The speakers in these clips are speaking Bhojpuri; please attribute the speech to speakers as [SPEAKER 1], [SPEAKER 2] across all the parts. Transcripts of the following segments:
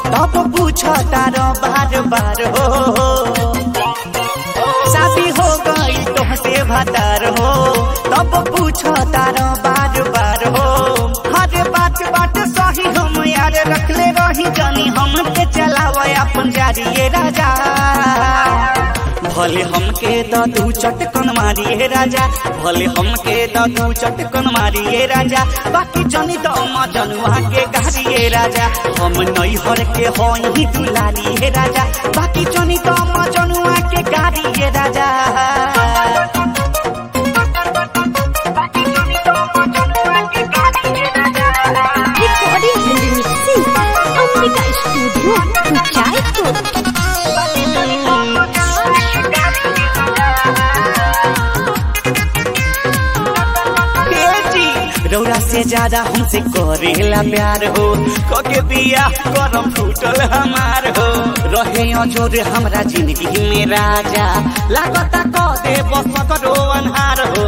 [SPEAKER 1] तब पूछ तारो बार बार हो शादी हो गई तोहसे भतार हो तब पूछ तारो बार बार हो हर बात बात सही हम यार रखले रही जानी हम के चलाव अपन जारिए राजा भले हमके दू चटकन मारिए राजा भले हमके दू चटकन मारिए राजा बाकी जनी तो जनुआ के गारिए राजा हम नैहर के हई दुलारिए राजा बाकी जनी तो जनुआ के गारिए राजा
[SPEAKER 2] Recording and mixing. Ambika Studio, Kuchaipur.
[SPEAKER 1] तेजी रौरा से ज्यादा हमसे करेला प्यार हो कके बिया करम फूटल हमार हो रहे अजोर हमरा जिंदगी में राजा लागता क दे बस करो अनहार हो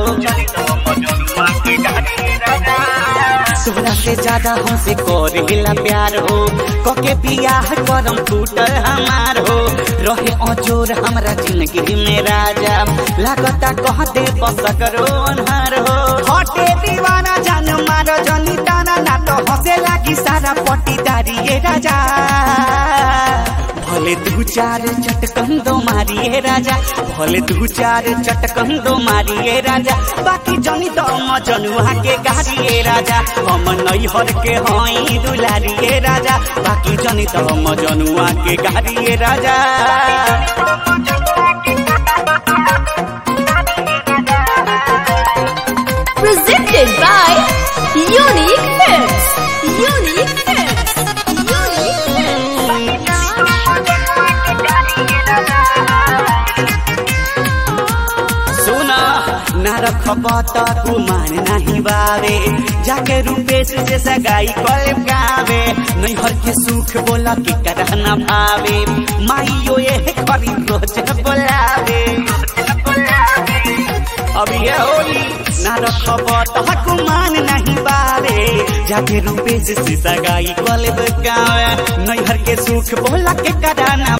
[SPEAKER 1] तोरा से ज्यादा हमसे करेला प्यार हो कके बिया करम फूटल हमार हो रहे अजोर हमरा जिंदगी में राजा लागता कह दे बस करो अनहार हो हटे दीवाना जान मार जनी ताना ना तो हंसे लागी सारा पट्टीदारी ये राजा भले दू चार चटकन दो मारिए राजा भले दू चार चटकन दो मारिए राजा बाकी जनी तो मजनुआ के गारिए राजा हम नैहर के हई दुलारिए राजा बाकी जनी तो मजनुआ के गारिए राजा
[SPEAKER 2] Presented by Unique Films. Unique Films. Unique Films.
[SPEAKER 1] सुना न रखब त गुमान नहीं बावे जाके रूपेश से सगाई कल गावे नैहर के सुख बोला के करह न भावे माइयो ये करी रोज बोलावे अब ये होली न रखब त गुमान नहीं बावे जाके रूपेश से सगाई कल गावे नैहर के सुख बोला के करह न